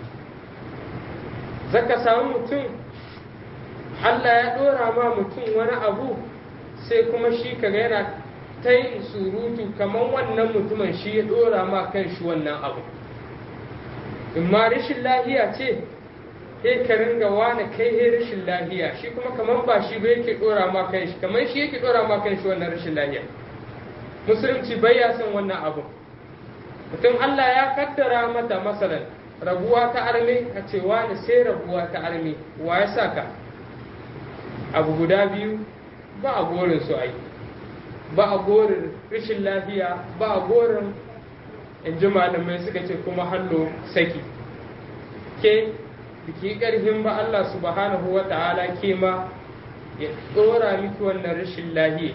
Speaker 1: zaka samu mutum Allah ya ɗora ma mutum wani abu sai kuma shi kaga yana ta yin surutu kamar wannan mutumin shi ya ɗora ma kan shi wannan abu in ma rashin lahiya ce sai ka ringa wani kai he rashin lahiya shi kuma kamar ba shi ba yake ɗora ma kan shi kamar shi yake ɗora ma kan shi wannan rashin lahiya musulunci bai ya san wannan abu mutum Allah ya kaddara mata masalan rabuwa ta arme a ce wani sai rabuwa ta arme wa ya saka abu guda biyu ba a gorin su ai ba a gorin rashin lafiya ba a gorin in ji malamai suka ce kuma hallo saki ke biki karfin ba Allah subhanahu wa ta'ala ke ma ya tsora miki wannan rashin lahiya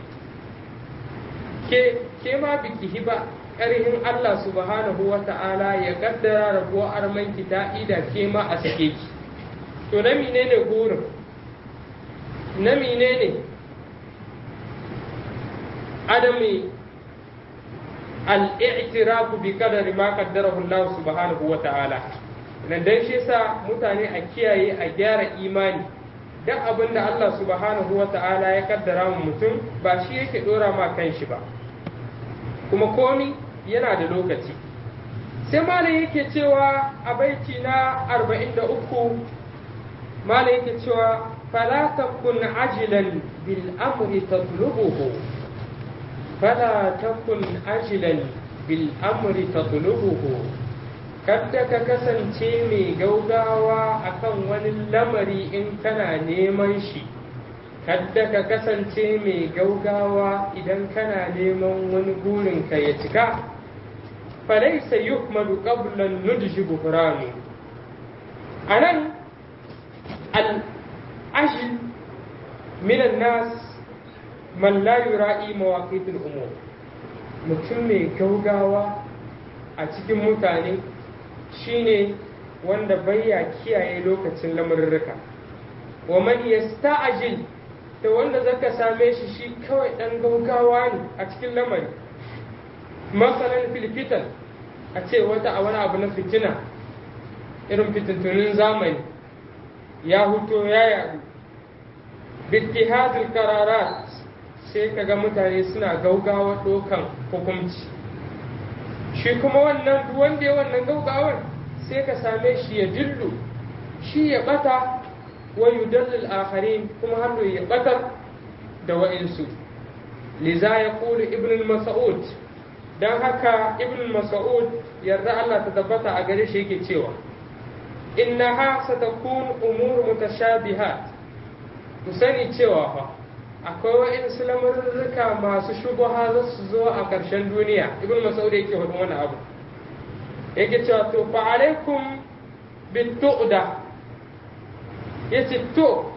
Speaker 1: ke ke ma biki hiba karfin Allah subhanahu wa ta'ala ya kaddara rabuwa armanki ta ida ke ma a sake ki to na menene gorin na menene adami al'itirafu bi kadari ma kaddarahu Allah subhanahu wa ta'ala nan dan shi yasa mutane a kiyaye a gyara imani duk abin da Allah subhanahu wa ta'ala ya kaddara mu mutum ba shi yake dora ma kan shi ba kuma komi yana da lokaci sai malam yake cewa a baiti na 43 malam yake cewa fala takun ajilan bil amri tatlubuhu فلا تكن أجلا بالأمر تطلبه kada ka kasance mai gaugawa akan wani lamari in kana neman shi kada ka kasance mai gaugawa idan kana neman wani burin ka ya cika falaisa yukmalu qabla nudji buhrani anan al-ajl min nas man la yura'i mawaqitul umur mutum mai gaugawa a cikin mutane shine wanda baya kiyaye lokacin lamurruka wa man yasta'jil da wanda zaka same shi shi kawai dan gaugawa ne a cikin lamari masalan filfitan a ce wata a wani abu na fitina irin fitintunin zamani ya huto ya yadu bittihadul qararat sai ka ga mutane suna gaugawa ɗaukan hukunci shi kuma wannan wanda ya wannan gaugawar sai ka same shi ya dillu shi ya bata wa yudallil akharin kuma har ya batar da wa'insu liza ya kulu ibn mas'ud dan haka ibn mas'ud yarda Allah ta tabbata a gare shi yake cewa innaha satakun umur mutashabihat ku sani cewa fa akwai wa'insu lamurruka masu shubuha za su zo a ƙarshen duniya ibn mas'ud yake faɗin wani abu yake cewa to fa alaikum bitu'da yace to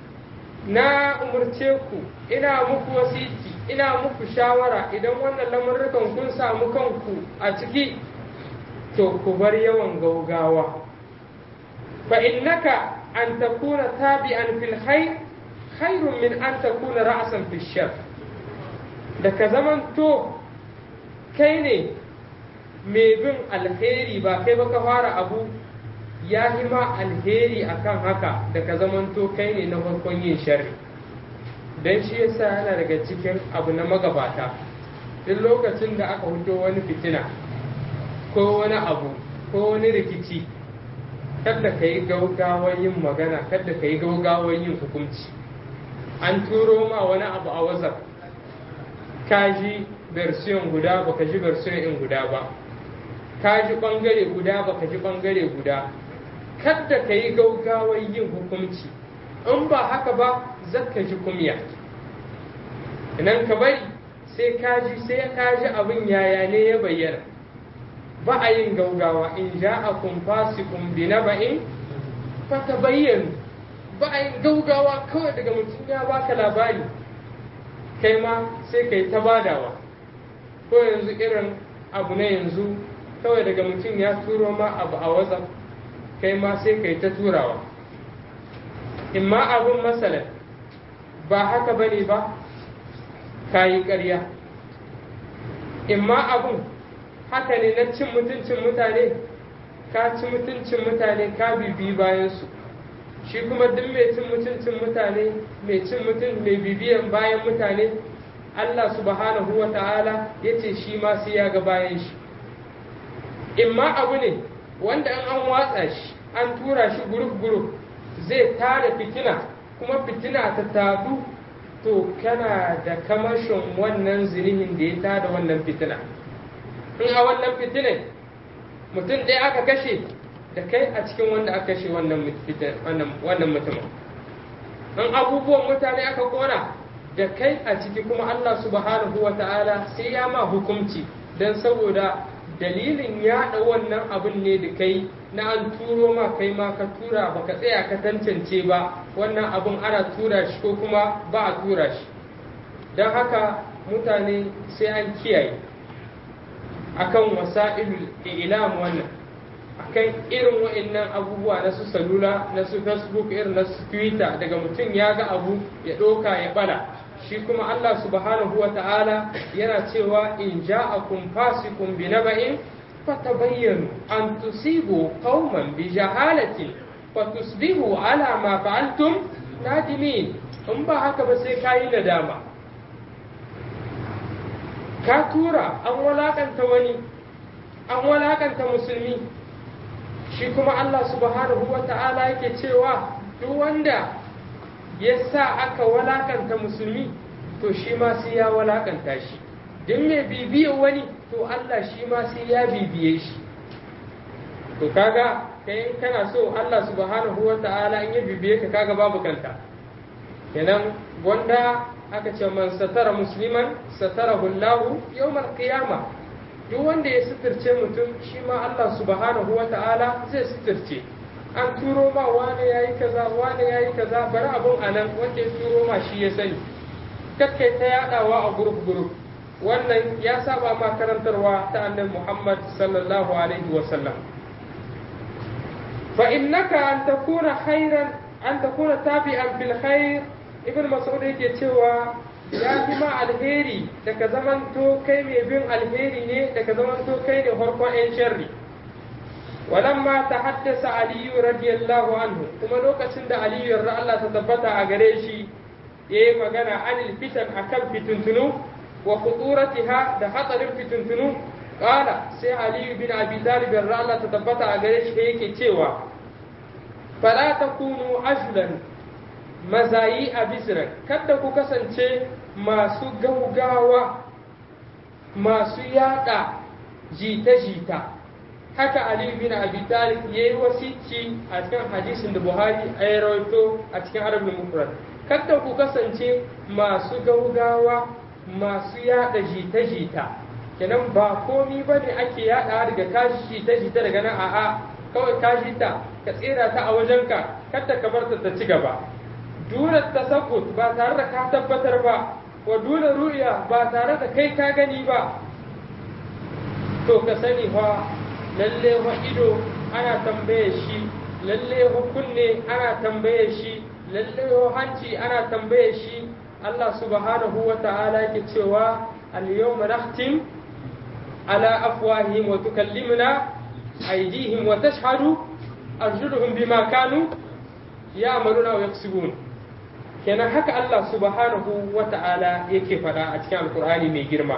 Speaker 1: na umurce ku ina muku wasiti ina muku shawara idan wannan lamurrukan kun samu kanku a ciki to ku bar yawan gaugawa fa innaka an takuna tabi'an fil khair khairun min an takuna ra'san fi shar da ka zamanto kai ne mai bin alheri ba kai ba ka fara abu ya yi ma alheri akan haka da ka zamanto kai ne na farkon yin sharri don shi yasa yana daga cikin abu na magabata duk lokacin da aka hudo wani fitina ko wani abu ko wani rikici kada ka yi gaugawar yin magana kada ka yi gaugawar yin hukunci an turo ma wani abu a wazar ka ji versiyon guda baka ji versiyon in guda ba ka ji bangare guda baka ji bangare guda kada ka yi gaugawar yin hukunci in ba haka ba zaka ji kumya idan ka bari sai ka ji sai ka ji abin yaya ne ya bayyana ba a yin gaugawa in ja'akum fasiqun bi naba'in fatabayyanu ba a yin gaugawa kawai daga mutum ya baka labari kai ma sai kai ta badawa ko yanzu irin abu na yanzu kawai daga mutum ya turo ma abu a whatsapp kai ma sai kai ta turawa in ma abun masalan ba haka bane ba ka yi ƙarya in ma abun haka ne na cin mutuncin mutane ka ci mutuncin mutane ka bibi bayansu shi kuma duk mai cin mutuncin mutane mai cin mutum mai bibiyan bayan mutane Allah subhanahu wa ta'ala ya ce shi ma sai ya ga bayan shi in ma abu ne wanda an an watsa shi an tura shi guruf-guruf zai tara fitina kuma fitina ta tadu to kana da kamashin wannan zinihin da ya tada wannan fitina in a wannan fitinin mutum ɗaya aka kashe da kai a cikin wanda aka kashe wannan mutumin in abubuwan mutane aka kona da kai a ciki kuma Allah subhanahu wa ta'ala sai ya ma hukumci don saboda dalilin yaɗa wannan abin ne da kai na an turo ma kai ma ka tura baka tsaya ka tantance ba wannan abin ana tura shi ko kuma ba a tura shi don haka mutane sai an kiyaye akan wasa'ilul ilam wannan akan irin wa'annan abubuwa na su salula na su facebook irin na su twitter daga mutum ya ga abu ya ɗoka ya bala shi kuma Allah subhanahu wa ta'ala yana cewa in ja'akum fasiqun bi naba'in fatabayyanu an tusibu qauman bi jahalatin fatusbihu ala ma fa'altum nadimin in ba haka ba sai kayi nadama ka tura an walakanta wani an walakanta musulmi shi kuma Allah subhanahu wa ta'ala yake cewa duk wanda ya sa aka walakanta musulmi to shi ma sai ya walakanta shi duk mai bibiye wani to Allah shi ma sai ya bibiye shi to kaga kai in kana so Allah subhanahu wa ta'ala in ya bibiye ka kaga babu kanta kenan wanda aka ce man satara musliman satarahu Allah yawmal qiyama duk wanda ya suturce mutum shi ma Allah subhanahu wa ta'ala zai suturce an turo ma wane yayi kaza wane yayi kaza bari abun anan wanda ya turo ma shi ya sani kakkai ta yadawa a guruf guruf wannan ya saba ma karantarwa ta annabi Muhammad sallallahu alaihi wa sallam fa innaka an takuna khairan an takuna tabi'an bil khair ibn mas'ud yake cewa ya fi ma alheri da ka zamanto kai mai bin alheri ne da ka zamanto kai ne farkon yan sharri walamma ta haddasa aliyu radiyallahu anhu kuma lokacin da aliyu yarda Allah ta tabbata a gare shi ya yi magana anil fitan akan fituntunu wa khuturatiha da hatsarin fituntunu kala sai aliyu bin abi talib yarda Allah ta tabbata a gare shi yake cewa fala takunu ajlan mazayi a bisiran kada ku kasance masu gaugawa masu yada jita-jita haka Ali bin Abi Talib ya yi wasici a cikin hadisin da Buhari a ya rawaito a cikin Arabul Mufrad kada ku kasance masu gaugawa masu yada jita-jita kenan ba komi ba ne ake yada daga kashi jita-jita daga nan a'a kawai kashi ta ka tsira ta a wajenka kada ka bar ta ta ci gaba dole tasabbut ba tare da ka tabbatar ba wa dole ru'ya ba tare da kai ka gani ba to ka sani fa lalle wa ido ana tambaye shi lalle wa kunne ana tambaye shi lalle wa hanci ana tambaye shi Allah subhanahu wa ta'ala yake cewa al-yawma nakhtim ala afwahihim wa tukallimuna aydihim wa tashhadu arjuluhum bima kanu ya'maluna wa yaksubun kenan haka Allah subhanahu wa ta'ala yake faɗa a cikin alkur'ani mai girma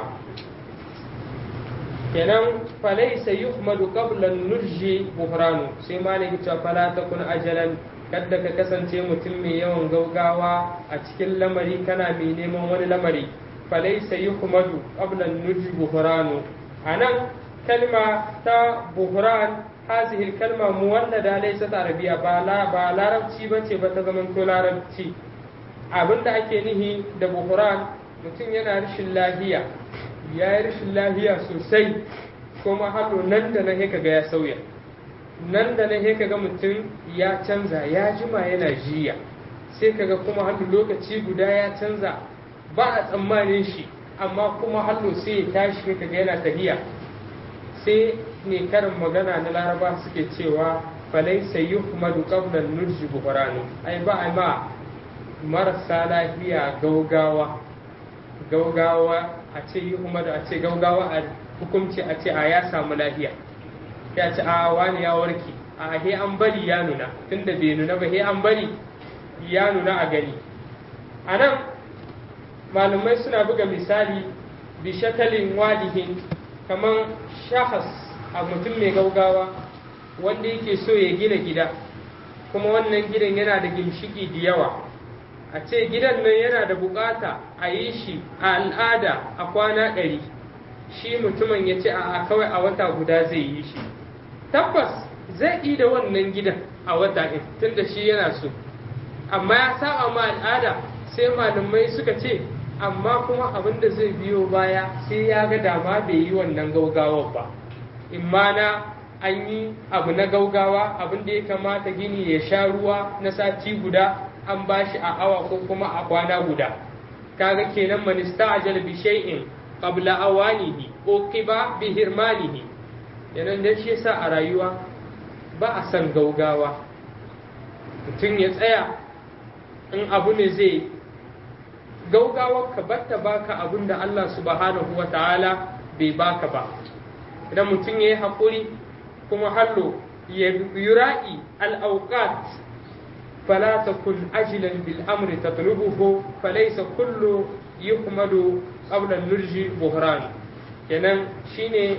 Speaker 1: kenan falaisa yuhmadu qabla nurji buhranu sai malaki cewa fala takun ajalan kadda ka kasance mutum mai yawan gaugawa a cikin lamari kana mai neman wani lamari falaisa yuhmadu qabla nurji buhranu anan kalma ta buhran هذه الكلمة مولدة ليست عربية بالا بالا ربتي بتي بتزمن كل ربتي abin da ake nihi da buhuran mutum yana rashin lahiya ya yi rashin lahiya sosai kuma hallo nan da nan ka ga ya sauya nan da nan ka ga mutum ya canza ya jima yana jiya sai kaga kuma hallo lokaci guda ya canza ba a tsammanin shi amma kuma hallo sai ya tashi kaga yana tahiya sai ne karin magana na laraba suke cewa falaisa yuhmadu qabla nurji buhranu ai ba ai ma marasa lafiya gaugawa gaugawa a ce yuhmadu a ce gaugawa a hukunci a ce a ya samu lafiya ya ce a wani ya warke a he an bari ya nuna tunda bai nuna ba he an bari ya nuna a gani a nan malamai suna buga misali bi shakalin wadihin kamar shahas a mutum mai gaugawa wanda yake so ya gina gida kuma wannan gidan yana da gimshiki da yawa a ce gidan nan yana da bukata a yi shi a al'ada a kwana ɗari shi mutumin ya ce a kawai a wata guda zai yi shi tabbas zai yi da wannan gidan a wata ɗin tunda shi yana so amma ya saba ma al'ada sai malamai suka ce amma kuma abin da zai biyo baya sai ya ga dama bai yi wannan gaugawar ba imma na an yi abu na gaugawa abin da ya kamata gini ya sha ruwa na sati guda an ba shi a awa ko kuma a kwana guda kaga kenan man ista'jala bi shay'in qabla awanihi uqiba bi hirmanihi yanan da shi yasa a rayuwa ba a san gaugawa mutum ya tsaya in abu ne zai gaugawar ka batta baka abin da Allah subhanahu wa ta'ala bai baka ba idan mutum ya yi haƙuri kuma hallo ya yura'i al'auƙat fala takun ajilan bil amri tatlubuhu falaysa kullu yuhmadu qabla nurji buhran kenan shine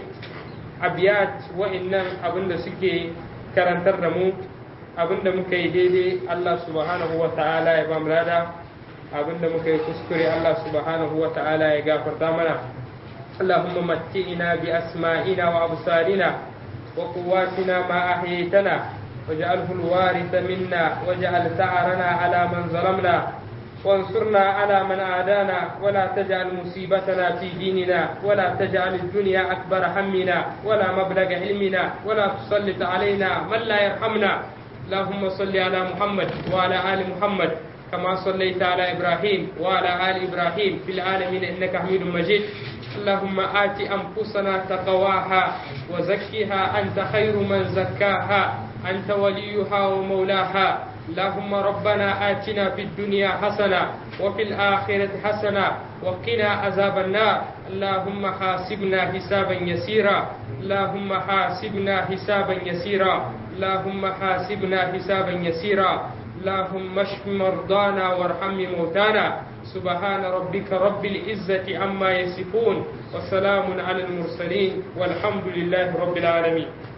Speaker 1: abiyat wa'annan abinda suke karantar da mu abinda muka yi daidai Allah subhanahu wa ta'ala ya ba mu lada abinda muka yi kuskure Allah subhanahu wa ta'ala ya gafarta mana اللهم متئنا بأسمائنا وأبصارنا وقواتنا ما أحييتنا واجعله الوارث منا واجعل ثأرنا على من ظلمنا وانصرنا على من عادانا ولا تجعل مصيبتنا في ديننا ولا تجعل الدنيا أكبر همنا ولا مبلغ علمنا ولا تسلط علينا من لا يرحمنا اللهم صل على محمد وعلى آل محمد كما صليت على إبراهيم وعلى آل إبراهيم في العالمين إنك حميد مجيد اللهم آت أنفسنا تقواها وزكها أنت خير من زكاها أنت وليها ومولاها اللهم ربنا آتنا في الدنيا حسنة وفي الآخرة حسنة وقنا عذاب النار اللهم حاسبنا حسابا يسيرا اللهم حاسبنا حسابا يسيرا اللهم حاسبنا حسابا يسيرا اللهم اشف مرضانا وارحم موتانا سبحان ربك رب العزة عما يصفون وسلام على المرسلين والحمد لله رب العالمين